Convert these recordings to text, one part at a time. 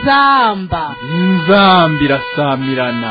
inzamba inzamba irasamirana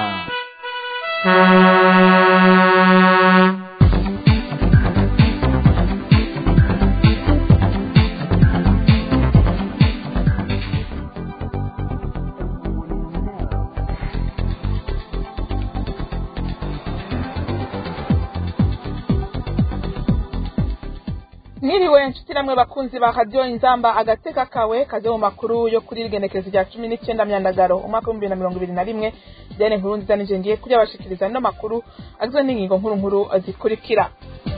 Niriwe nshuti namwe bakunzi ba radio inzamba agateka kawe kaze mu makuru yo kuri rigenekezo rya cumi n'icenda myandagaro umwaka w'ibihumbi bibiri na mirongo ibiri na rimwe dene nkuru nziza nije ngiye kuri abashikiriza no makuru agizwe n'ingingo nkuru nkuru zikurikira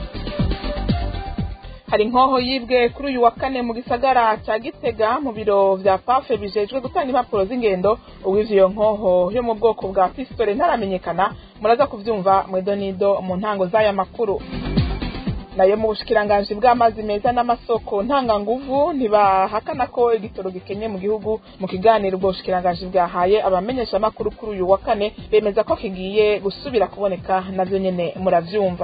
hari inkoho yibwe kuri uyu wa kane mu gisagara cya gitega mu biro vya pafe bijejwe gutanga impapuro z'ingendo uwivye iyo nkoho yo mu bwoko bwa pistole ntaramenyekana muraza kuvyumva mwedonido mu ntango z'aya makuru nayo mu bushikiranganji bw'amazi meza n'amasoko ntanganguvu ntibahakana ko igitoro gikenye mu gihugu mu kiganiro ubwo bushikiranganji bwahaye abamenyesha amakuru kuri uyu wa kane bemeza ko kigiye gusubira kuboneka navyo nyene muravyumva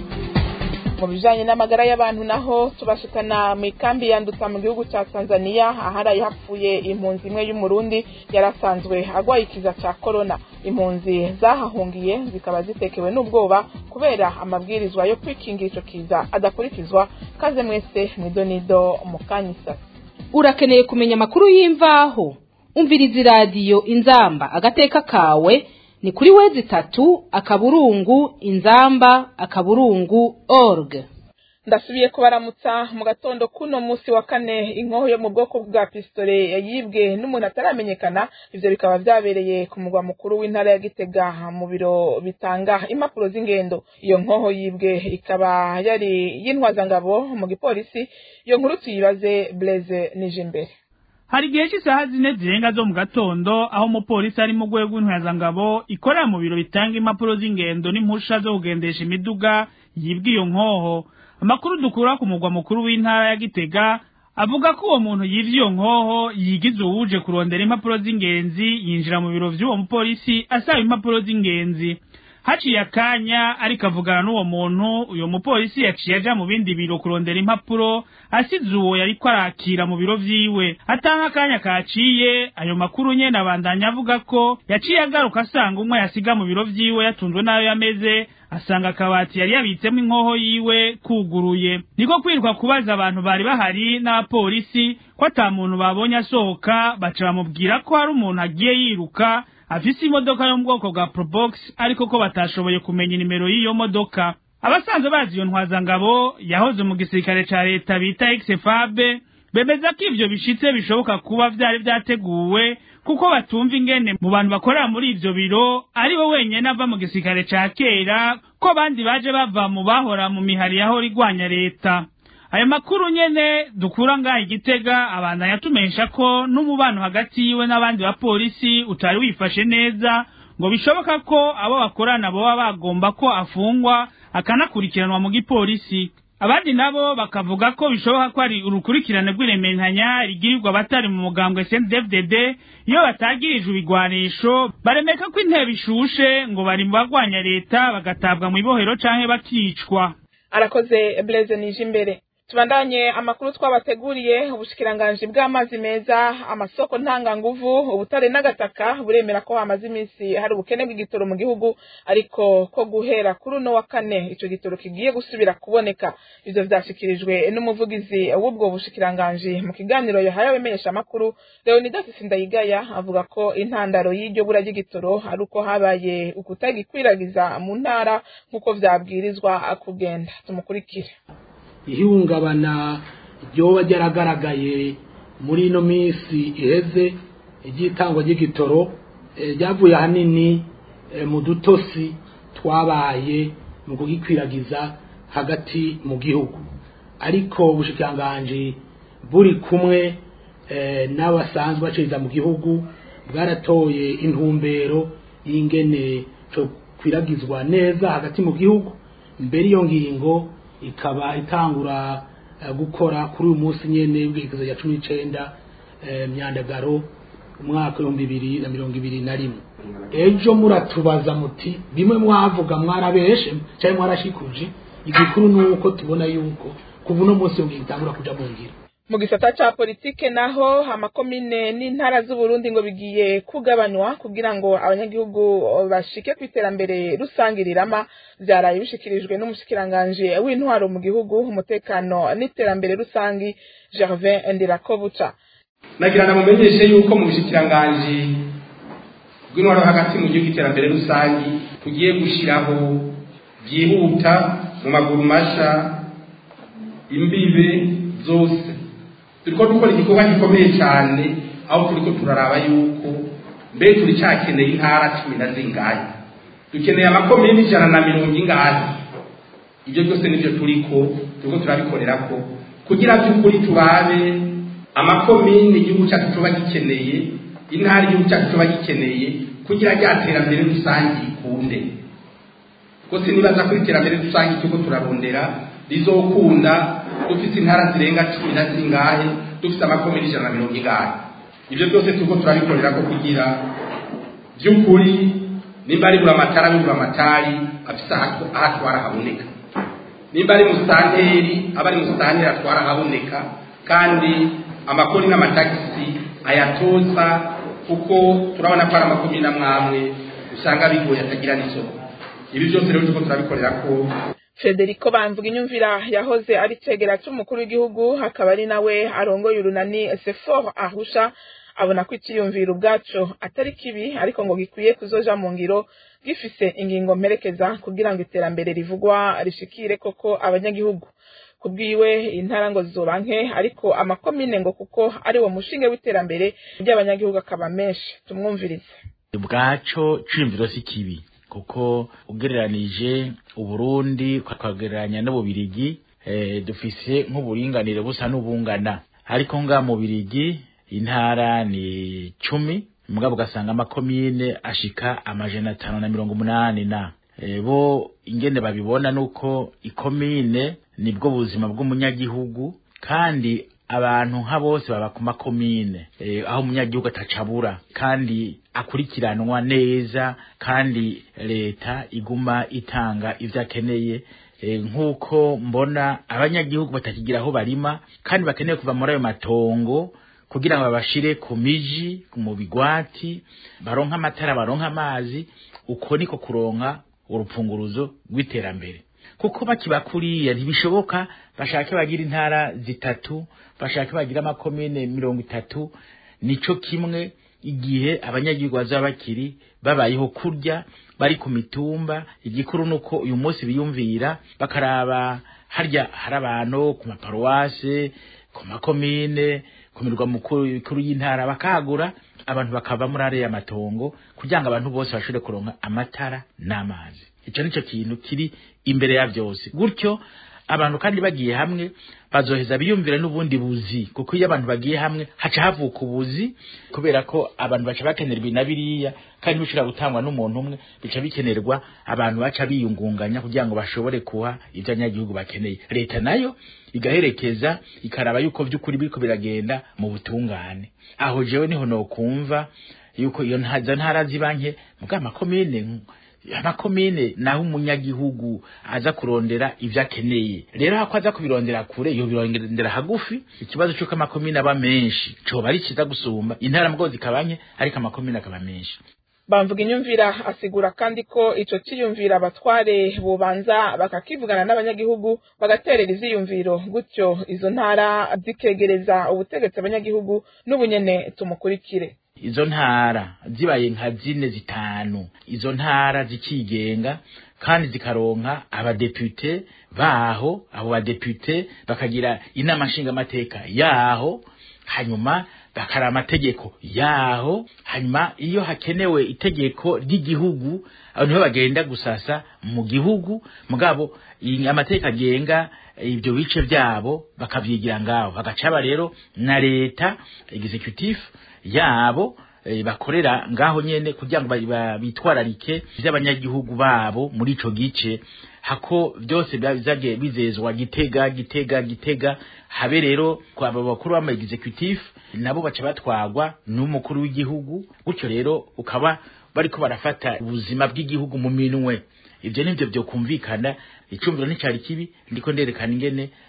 mu bijanye n'amagara y'abantu naho tubashikana mu ikambi ya nduta mu gihugu ca tanzania aharaye hapfuye impunzi imwe y'umurundi yarasanzwe agwaye ikiza ca korona impunzi zahahungiye zikaba zitekewe n'ubwoba kubera amabwirizwa yo kwikingira ico kiza adakurikizwa kaze mwese mwidonido mu kanyisa urakeneye kumenya amakuru y'imvaho umviriza iradiyo inzamba agateka kawe ni kuri wezi itatu akaburungu inzamba akaburungu org ndasubiye kubaramutsa mu gatondo kuno musi wa kane inkoho yo mu bwoko bwa pistole yibwe n'umuntu ataramenyekana ivyo bikaba vyabereye ku mugwa mukuru w'intara ya gitega mu biro bitanga impapuro z'ingendo iyo nkoho yibwe ikaba yari y'intwazangabo mu gipolisi iyo nkuru tuyibaze blaise nije imbere hari igihe cy'isaha zine zirenga zo mu gatondo aho umupolisi ari mu rwego rw'intwazangabo ikorera mu biro bitanga impapuro z'ingendo n'impusha zo kugendesha imiduga yibwe iyo nkoho amakuru dukura ku mugwa mukuru w'intara ya gitega avuga ko uwo muntu yivye iyo nkoho yigize uwuje kurondera impapuro z'ingenzi yinjira mu biro vy'uwo mupolisi asaba impapuro z'ingenzi haciye akanya ariko avugana n'uwo muntu uyo mupolisi yaciye aja mu bindi biro kurondera impapuro asize uwo yariko arakira mu biro vyiwe atanga akanya kaciye ayo makuru nyene abandanya avuga ko yaciye agaruka asanga umwe yasiga mu biro vyiwe yatunzwe n'ayo yameze asanga akabati yari yabitsemo inkoho yiwe kuguruye niko kwirirwa kubaza abantu bari bahari n'abapolisi ko ata muntu babonye asohoka baca bamubwira ko hari umuntu agiye yiruka afise imodoka yo mu bwoko bwa probox ariko ko batashoboye kumenya inimero y'iyo modoka abasanzwe bazi iyo ntwazangabo yahoze mu gisirikare ca leta bita exfabe bemeza ko ivyo bishitse bishoboka kuba vyari vyateguwe kuko batumva ingene mu bantu bakorera muri ivyo biro ari we wenyene ava mu gisirikare ca kera ko abandi baje bava mu bahora mu mihari yahora igwanya leta ayo makuru nyene dukura ngaha igitega abantu yatumenyesha ko n'umubano hagati yiwe n'abandi bapolisi utari wifashe neza ngo bishoboka ko abo bakorana boba bagomba ko afungwa akanakurikiranwa mu gipolisi abandi nabo bakavuga ko bishoboka ko ari urukurikirane rw'irementanya rigirirwa abatari mu mugambwe CNDD-FDD iyo batagirijwe ibigwanisho baremeka ko intebe ishushe ngo bari mu bagwanya leta bagatabwa mu ibohero canke bakicwa arakoze blaise nije imbere tubandanye amakuru twabateguriye ubushikiranganji bw'amazi meza amasoko ntanganguvu ubutare n'agataka buremera ko hamaze iminsi hari ubukene bw'igitoro mu gihugu ariko ko guhera kuri uno wa kane ico gitoro kigiye gusubira kuboneka ivyo vyashikirijwe n'umuvugizi w'ubwo bushikiranganji mu kiganiro yahaye abamenyesha amakuru leonidas sindayigaya avuga ko intandaro y'iryo bura ry'igitoro ari uko habaye ukutagikwiragiza mu ntara nk'uko vyabwirizwa kugenda tumukurikire ihungabana ryoba ryaragaragaye muri ino minsi iheze iry'itangwa ry'igitoro ryavuye ahanini mu dutosi twabaye mu kugikwiragiza hagati mu gihugu ariko ubushikiranganji buri kumwe n'abasanzwe baciriza mu gihugu bwaratoye intumbero y'ingene cyo kwiragizwa neza hagati mu gihugu mbere iyo ngingo ikaba itangura gukora kuri uyu munsi nyene w'ibwirizwa rya cumi n'icenda myandagaro umwaka w'ibihumbi bibiri na mirongo ibiri na rimwe ejo muratubaza muti bimwe mwavuga mwarabeshe cyangwa mwarashikuje igikuru ni uko tubona yuko kuva uno munsi iyo ngingo itangura kuja mu ngiro mu gisata ca politike naho amakomine n'intara z'uburundi ngo bigiye kugabanywa kugira ngo abanyagihugu bashike ku iterambere rusange rirama vyaraye bishikirijwe n'umushikiranganji w'intwaro mu gihugu umutekano n'iterambere rusangi gervin ndirakobuca nagira namumenyeshe yuko mu bushikiranganji bw'intwaro hagati mu gihugu iterambere rusangi tugiye gushiraho byihuta mu maguru masha imbibe zose turiko dukora igikorwa gikomeye cyane aho turiko turaraba yuko mbere turi cyakeneye intara cumi na zingahe dukeneye amakomini ijana na mirongo ingahe ibyo byose nibyo turiko turiko turabikorera ko kugira by'ukuri turabe amakomini igihugu cyacu tuba gikeneye intara igihugu cyacu tuba gikeneye kugira rya terambere rusange ikunde kuko sinibaza ko iterambere rusange turiko turarondera rizokunda dufite intara zirenga cumi na zingahe dufite amakomini ijana na mirongo ingahe ibyo byose turiko turabikorera ko kugira by'ukuri nimba ari buri amatara bibura amatari afise aho atwara haboneka nimba ari musitanteri aba ari musitanteri atwara haboneka kandi amakoni n'amatagisi ayatoza kuko turabona ko ari amakomini amwamwe usanga bigoye atagira n'isoko ibi byose rero turiko turabikorera ko Federico Bamvuga inyumvira yahoze ari cegera c'umukuru w'igihugu hakaba ari nawe arongoye urunani Sefor Arusha abona ko iciyumviro ubwaco atari kibi ariko ngo gikwiye kuzoja mu ngiro gifise ingingo mperekeza kugira ngo iterambere rivugwa rishikire koko abanyagihugu kubwiwe intara ngo zizoba nke ariko amakomine ngo kuko ari wo mushinge w'iterambere ry'abanyagihugu akaba menshi tumwumvirize ubwaco ciyumviro si kibi kuko ugereranije uburundi ukagereranya n'ububirigi eh, dufise nk'uburinganire busa n'ubungana ariko nga mu birigi intara ni cumi mugabo ugasanga amakomine ashika amajana atanu na mirongo umunani na e, bo ingene babibona nuko ikomine nibwo buzima bw'umunyagihugu kandi abantu nka bose baba ku makomine e, aho umunyagihugu atacabura kandi akurikiranwa neza kandi leta iguma itanga ivyo akeneye e, nk'uko mbona abanyagihugu batakigira aho barima kandi bakeneye kuva muri ayo matongo kugira ngo babashire ku miji mu bigwati baronka amatara baronka amazi uko niko kuronka urupfunguruzo rw'iterambere kuko bakiba kuriya ntibishoboka bashake bagira intara zitatu bashake bagira amakomine mirongo itatu nico kimwe igihe abanyagihugu bazaba bakiri babayeho kurya bari ku mitumba igikuru nuko uyu munsi biyumvira bakaraba harya hari abantu ku maparuwase ku makomine ku mirwa mukuru y'intara bakagura abantu bakava muri ariya matongo kugira ngo abantu bose bashobore kuronka amatara n'amazi icyo nicyo kintu kiri imbere ya byose gutyo abantu kandi bagiye hamwe bazoheza biyumvira n'ubundi buzi kuko iyo abantu bagiye hamwe haca havuka ubuzi kubera ko abantu baca bakenera ibi na biriya kandi bishobora gutangwa n'umuntu umwe bica bikenerwa abantu baca biyungunganya kugira ngo bashobore kuha ibyo abanyagihugu bakeneye leta nayo igaherekeza ikaraba yuko by'ukuri biriko biragenda mu butungane aho jewe niho nokumva yuko iyo ntaza ntara zibanke mugabo amakomine amakomine naho umunyagihugu aza kurondera ivyo akeneye rero hako aza kubirondera kure yo birondera hagufi ikibazo c'uko amakomine aba menshi coba ari ciza gusumba intara mugabo zikabanye ariko amakomine akaba menshi bamvuga inyumvira asigura kandi ko ico ciyumvira abatware bobanza bakakivugana n'abanyagihugu bagaterera iziyumviro gutyo izo ntara zikegereza ubutegetsi abanyagihugu n'ubunyene tumukurikire izo ntara zibaye nka zine zitanu izo ntara zikigenga kandi zikaronka abadepute baho abo badepute bakagira inama nshingamateka yaho hanyuma bakara amategeko yaho hanyuma iyo hakenewe itegeko ry'igihugu abantu niho bagenda gusasa mu gihugu mugabo amategeko agenga ibyo bice byabo bakavyigira ngaho bagacaba rero na leta executive yabo e, bakorera ngaho nyene kugira ngo bitwararike vy'abanyagihugu babo muri ico gice hako byose bizage bizezwa gitega gitega gitega habe rero kwa bakuru b'ama executive nabo baca batwagwa n'umukuru w'igihugu gutyo rero ukaba bariko barafata ubuzima bw'igihugu mu minwe ivyo nivyo vyo kumvikana icumviro nticari kibi ndiko nderekana ingene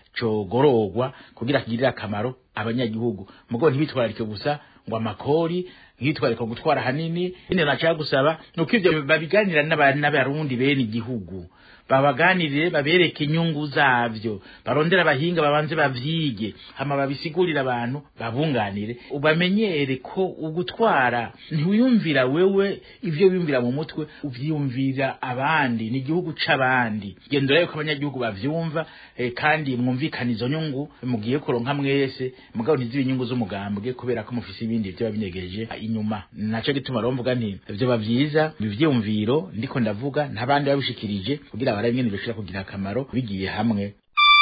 cogororwa kugira kigirire akamaro abanyagihugu mugo ntibitwararike gusa ngo amakori nkitwariko gutwara hanini ine nashaka gusaba nuko ivyo babiganira n'abarundi bene igihugu babaganirire babereke inyungu zavyo barondera abahinga babanze bavyige hama babisigurira abantu babunganire ubamenyere ko ugutwara ntiwiyumvira wewe ivyo wiyumvira mu mutwe uvyiyumvira abandi ni igihugu c'abandi gendo rero ko abanyagihugu bavyumva eh, kandi mwumvikana izo nyungu mugiye kuronka mwese mugabo ntizibe inyungu z'umugambwe kubera ko mufise ibindi vyo babinyegereje inyuma naco gituma rero mvuga nti ivyo bavyiza ivyiyumviro ndiko ndavuga ntabandi babishikirije kugira barabe ingene bishobora kugira akamaro bigiye hamwe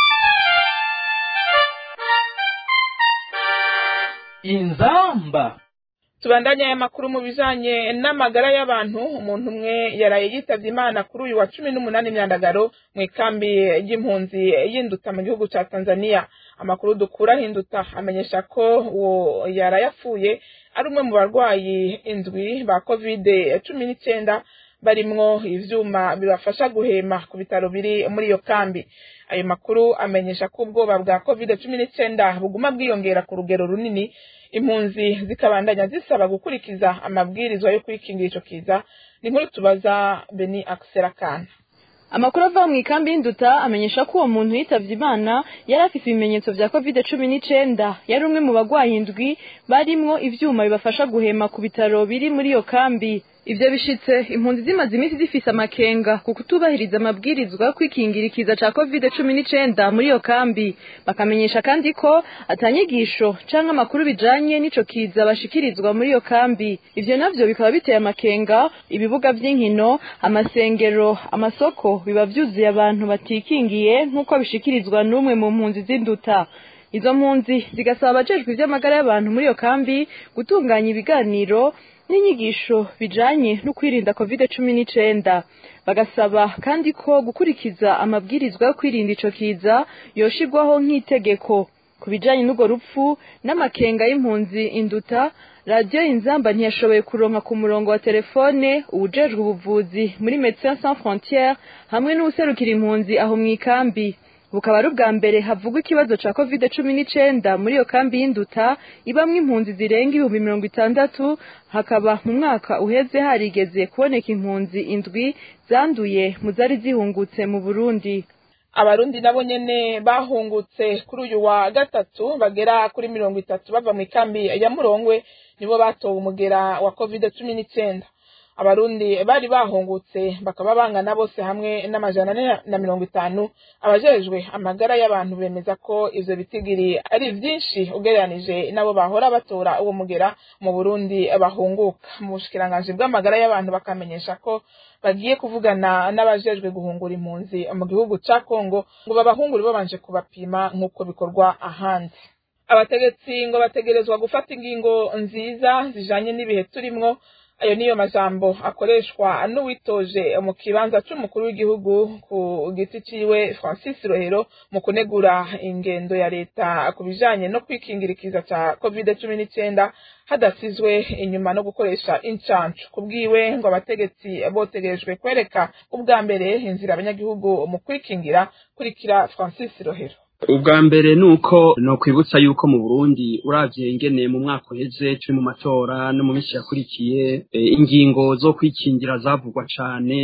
inzamba tubandanye aya makuru mu bijanye n'amagara y'abantu umuntu umwe yaraye yitavye imana kuri uyu wa cumi n'umunani myandagaro mu ikambi y'impunzi y'induta mu gihugu ca tanzania amakuru dukura hinduta amenyesha ko uwo yaraye apfuye ari umwe mu barwayi indwi ba kovide cumi n'icenda barimwo ivyuma bibafasha guhema ku bitaro biri muri iyo kambi ayo makuru amenyesha ko ubwoba bwa covid cumi n'icenda buguma bwiyongera ku rugero runini impunzi zikabandanya zisaba gukurikiza amabwirizwa yo kwikingira ico kiza ni nkuru tubaza beni akiserakana amakuru ava mu ikambi y'induta amenyesha ko uwo muntu yitavye imana yari afise ibimenyetso vya covid cumi n'icenda yari umwe mu bagwayi indwi barimwo ivyuma bibafasha guhema ku bitaro biri muri iyo kambi ivyo bishitse impunzi zimaze iminsi zifise amakenga ku kutubahiriza amabwirizwa yo kwikingira ikiza ca covid cumi n'icenda muri iyo kambi bakamenyesha kandi ko atanyigisho canke amakuru bijanye n'ico kiza bashikirizwa muri iyo kambi ivyo navyo bikaba biteye amakenga ibibuga vy'inkino amasengero amasoko biba vyuzuye abantu batikingiye nk'uko bishikirizwa n'umwe mu mpunzi z'induta izo mpunzi zigasaba abajejwe ivy'amagara y'abantu muri iyo kambi gutunganya ibiganiro n'inyigisho bijanye no kwirinda covid cumi n'icenda bagasaba kandi ko gukurikiza amabwirizwa yo kwirinda ico kiza yoshirwaho nk'itegeko ku bijanye n'urwo rupfu n'amakenga y'impunzi induta radiyo inzamba ntiyashoboye kuronka ku murongo wa telefone uwujejwe ubuvuzi muri Médecins Sans Frontières hamwe n'uwuserukira impunzi aho mw'ikambi bukaba ari ubwa mbere havugwa ikibazo ca covid cumi n'icenda muri iyo kambi y'induta ibamwo impunzi zirenga ibihumbi mirongo itandatu hakaba mu mwaka uheze harigeze kuboneka impunzi indwi zanduye mu zari zihungutse mu burundi abarundi nabo nyene bahungutse kuri uyu wa gatatu bagera kuri mirongo itatu bava mu ikambi ya murongwe nibo batowe umugera wa covid cumi n'icenda abarundi bari bahungutse bakaba bangana bose hamwe n'amajana ane na mirongo itanu abajejwe amagara y'abantu bemeza ko ivyo bitigiri ari vyinshi ugereranije nabo bahora batora uwo mugera mu burundi bahunguka mu bushikiranganji bw'amagara y'abantu bakamenyesha ko bagiye kuvugana n'abajejwe guhungura impunzi mu gihugu ca kongo ngo babahungure babanje kubapima nk'uko bikorwa ahandi abategetsi ngo bategerezwa gufata ingingo nziza zijanye n'ibihe turimwo ayo niyo majambo akoreshwa n'uwitoje mu kibanza c'umukuru w'igihugu ku giti ciwe Francis Rohero mu kunegura ingendo ya leta ku bijanye no kwikingira ikiza ca covid cumi n'icenda hadasizwe inyuma no gukoresha incancu kubwiwe ngo abategetsi botegerejwe kwereka ubwa mbere inzira abanyagihugu mu kwikingira kurikira Francis Rohero ubwa mbere ni uko nokwibutsa yuko mu burundi uravye ingene mu mwaka uheze turi mu matora no mu minsi yakurikiye ingingo zo kwikingira zavugwa cane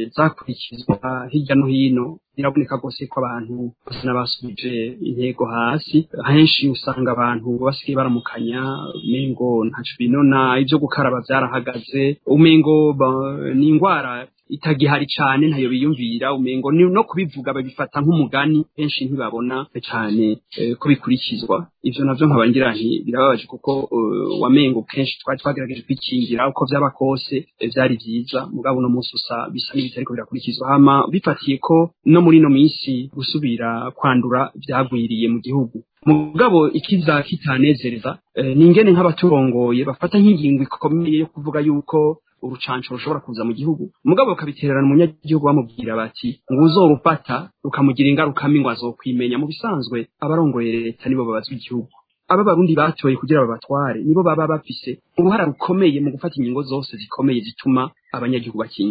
zakurikizwa hirya no hino biraboneka rwose ko abantu basa n'abasubije intego hasi henshi usanga abantu basigaye baramukanya umengo ntaco binona ivyo gukaraba vyarahagaze umengo ni ingwara itagihari cane ntayo biyumvira umengo no kubivuga babifata nk'umugani benshi ntibabona cane ko bikurikizwa ivyo navyo nkaba ngira nti birababaje kuko wamengo kenshi twari twagerageje kwikingira uko vyaba kose vyari vyiza mugabo uno munsi usa bisa n'ibitariko birakurikizwa hama bifatiye ko no muri ino minsi gusubira kwandura vyagwiriye mu gihugu mugabo ikiza kitanezereza ni ingene nk'abaturongoye bafata nk'ingingo ikomeye yo kuvuga yuko urucanco rushobora kuza mu gihugu mugabo bakabitererana umunyagihugu bamubwira bati ngo uzorufata rukamugira ingaruka mbi ngo azokwimenya mu bisanzwe abarongoye leta nibo babazwa igihugu aba barundi batoye kugira babatware nibo baba bafise uruhara rukomeye mu gufata ingingo zose zikomeye zituma abanyagihugu bakingirwa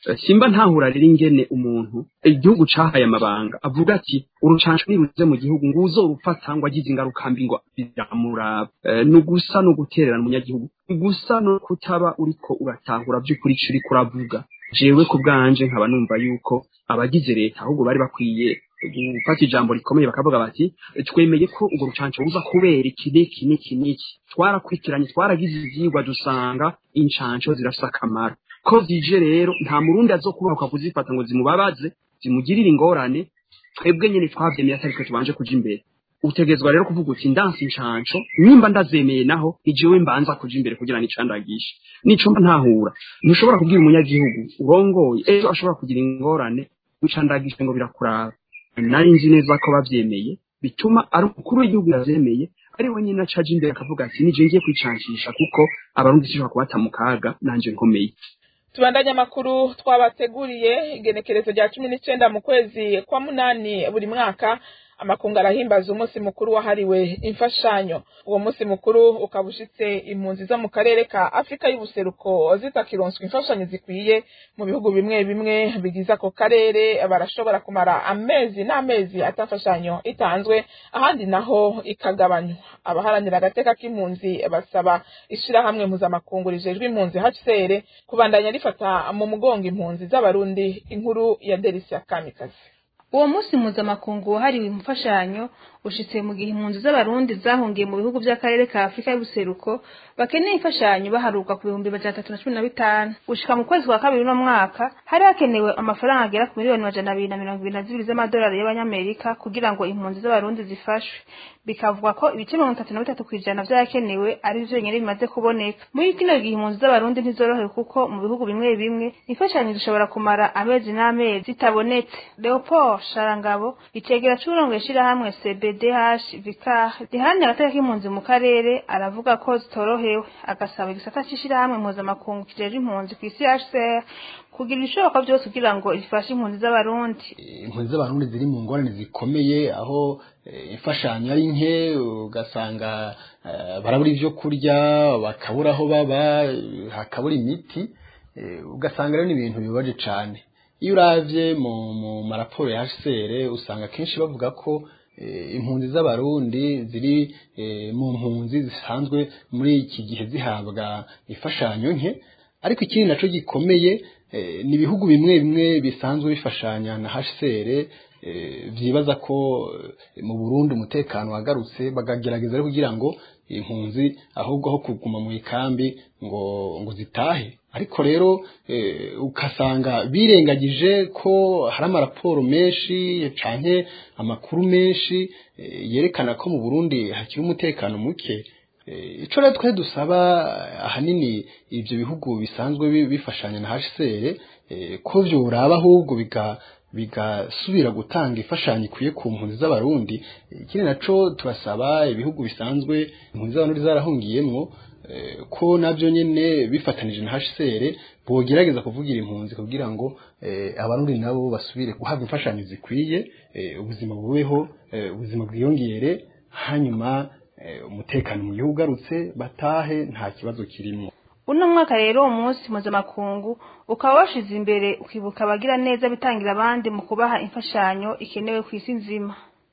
simba ntahura rero ingene umuntu igihugu cahaye amabanga avuga ati urucanco niruze mu gihugu ngo uzorufata ngo agize ingaruka mbi ngo biramuraba ni ugusa no gutererana umunyagihugu gusa no kutaba uriko uratahura by'ukuri ico uriko uravuga jewe ku bwanje nkaba numva yuko abagize leta ahubwo bari bakwiye gufata ijambo rikomeye bakavuga bati twemeye ko urwo rucanco ruza kubera iki n'iki n'iki n'iki twarakurikiranye twaragize ivyigwa dusanga incanco zirafise akamaro ko zije rero nta murundi azokubahuka kuzifata ngo zimubabaze zimugirire ingorane twebwe nyene twavyemeye atari twe tubanje kuja imbere utegezwa rero kuvuga uti ndansi incanco nimba ndazemeye naho ijewe mbanza kuja imbere kugira nicandagishe nico mba ntahura ntushobora kubwira umunyagihugu urongoye ejo ashobora kugira ingorane wicandagishe ngo birakuraba nari nzi neza ko bavyemeye bituma ari umukuru w'igihugu yavyemeye ari we nyine acaje imbere akavuga ati nije ngiye kwicancisha kuko abarundi sishobora kubata mu kaga nanje nkomeye tubandanye amakuru twabateguriye igenekerezo rya cumi n'icenda mu kwezi kwa munani buri mwaka amakungu arahimbaza umunsi mukuru wahariwe imfashanyo uwo munsi mukuru ukaba ushitse impunzi zo mu karere ka afurika y'ubuseruko zitakironswa imfashanyo zikwiye mu bihugu bimwe bimwe bigize ako karere barashobora kumara amezi n'amezi atafashanyo itanzwe ahandi naho ikagabanywa abaharanira agateka k'impunzi basaba ishirahamwe mpuzamakungu rijejwe impunzi hcr kubandanya rifata mu mugongo impunzi z'abarundi inkuru ya delisia kamikazi uwo munsi mpuzamakungu wahariwe imfashanyo ushitse mu gihe impunzi z'abarundi zahungiye mu bihugu by'akarere ka afurika y'ubuseruko bakeneye imfashanyo baharuka ku bihumbi majana atatu na cumi na bitanu gushika mu kwezi kwa kabiri uno mwaka hari hakenewe amafaranga agera ku miliyoni majana abiri na mirongo ibiri na zibiri z'amadolari y'abanyamerika kugira ngo impunzi z'abarundi zifashwe bikavugwa ko ibice mirongo itatu na bitatu ku ijana vyarakenewe ari vyo nyene bimaze kuboneka muri kino gihe impunzi z'abarundi ntizorohewe kuko mu bihugu bimwe bimwe imfashanyo zishobora kumara amezi n'amezi zitabonetse leopold sharangabo icegera c'uburongoye ishirahamwe cbdh vicar riharanira agateka k'impunzi mu karere aravuga ko zitorohewe agasaba igisata c'ishirahamwe mpuzamakungu kijejwe impunzi kw'isi hcr kugira ibishoboka byose kugira ngo rifashe impunzi z'abarundi impunzi z'abarundi ziri mu ngorane zikomeye aho imfashanyo ari nke ugasanga barabura ibyo kurya bakabura aho baba hakabura imiti ugasanga rero ni ibintu bibabaje cyane iyo uravye mu maraporo ya hcr usanga akenshi bavuga ko impunzi z'abarundi ziri mu mpunzi zisanzwe muri iki gihe zihabwa imfashanyo nke ariko ikindi naco gikomeye ni ibihugu bimwe bimwe bisanzwe bifashanya na hcr vyibaza ko mu burundi umutekano wagarutse bakagerageza rero kugira ngo impunzi ahubwo aho kuguma mu ikambi ngo ngo zitahe ariko rero ukasanga birengagije ko hari amaraporo menshi canke amakuru menshi yerekana ko mu burundi hakiri umutekano muke ico rero twari dusaba ahanini ivyo bihugu bisanzwe bifashanya na hcr ko vyoraba ahubwo biga bigasubira gutanga imfashanyo ikwiye ku mpunzi z'abarundi ikindi naco turasaba ibihugu bisanzwe impunzi z'abarundi zarahungiyemwo ko nabyo nyene bifatanije na hcr bogerageza kuvugira impunzi kugira ngo abarundi nabo basubire guhabwa imfashanyo zikwiye ubuzima bubeho ubuzima bwiyongere hanyuma umutekano mu gihugu ugarutse batahe nta kibazo kirimo uno mwaka rero umunsi mpuzamakungu ukaba washize imbere ukibuka abagira neza bitangira abandi mu kubaha imfashanyo ikenewe ku isi nzima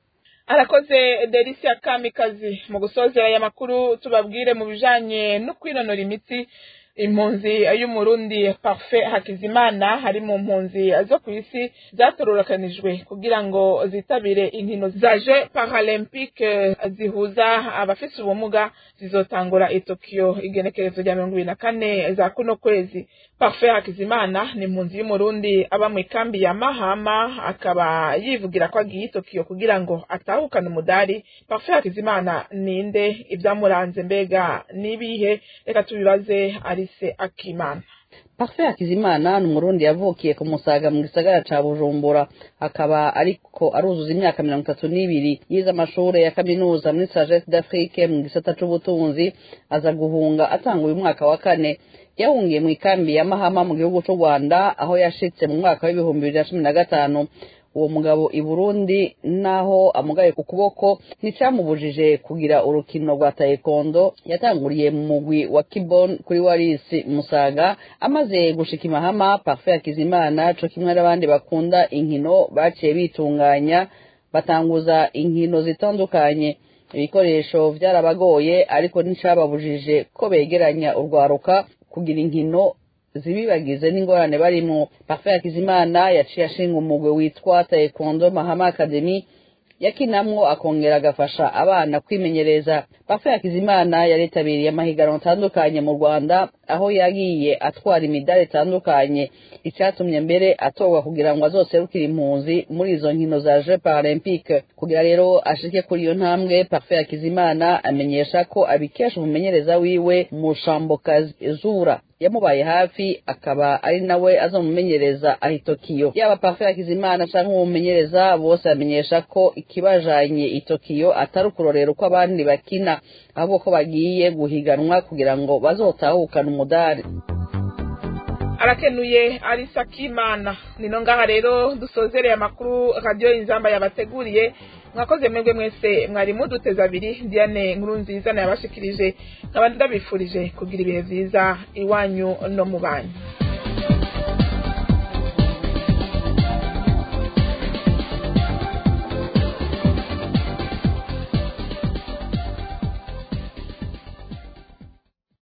arakoze delisia kamikazi mu gusozera aya makuru tubabwire mu bijanye no kwinonora imitsi impunzi y'umurundi parfait hakizimana hari mu mpunzi zo ku isi zatororokanijwe kugira ngo zitabire inkino za je paralympique zihuza abafise ubumuga zizotangura i tokyo igenekerezo rya mirongo ibiri na kane za kuno kwezi parfait hakizimana ni impunzi y'umurundi aba mu ikambi ya mahama akaba yivugira ko agiye i tokyo kugira ngo atahukane umudari parfait hakizimana ninde ibyamuranze mbega nibihe reka tubibaze arise akimana Parfait Hakizimana ni umurundi yavukiye ku Musaga mu gisagara ca Bujumbura akaba ariko aruzuza imyaka mirongo itatu n'ibiri yize amashure ya kaminuza muri Sagesse d'Afrique mu gisata c'ubutunzi aza guhunga atanga uyu mwaka wa kane yahungiye mu ikambi ya Mahama mu gihugu c'u Rwanda aho yashitse mu mwaka w'ibihumbi bibiri na cumi na gatanu uwo mugabo i burundi naho amugaye ku kuboko nticamubujije kugira urukino rwa taekwondo yatanguriye mu mugwi wa kibon kuri warisi musaga amaze gushika imahama parfe hakizimana co kimwe n'abandi bakunda inkino baciye bitunganya batanguza inkino zitandukanye ibikoresho vyarabagoye ariko nticababujije ko begeranya urwaruka kugira inkino zibibagize n'ingorane barimwo parfe hakizimana yaciye ashinga umugwi witwa taekwondo mahama academy yakinamwo akongera agafasha abana kwimenyereza parfe hakizimana yaritabiriye amahiganwa atandukanye mu rwanda aho yagiye atwara imidari itandukanye icyatumye mbere atorwa kugira ngo azoserukire impunzi muri izo nkino za jeux paralympique kugira rero ashike kuri iyo ntambwe parfe hakizimana amenyesha ko abikesha umumenyereza wiwe mushambokazi zura yamubaye hafi akaba ari nawe azomumenyereza aho tokiyo yaba parfe hakizimana canke umumenyereza bose bamenyesha ko ikibajanye i tokiyo atari ukurorera uko abandi bakina ahubwo ko bagiye guhiganwa kugira ngo bazotahukana umudari arakenuye arisa kimana nino ngaha rero dusozereye amakuru radiyo inzamba yabateguriye mwakoze mwebwe mwese mwari muduteze abiri diane nkuru nziza nayabashikirije nkaba ndabifurije kugira ibihe byiza iwanyu no mu banyu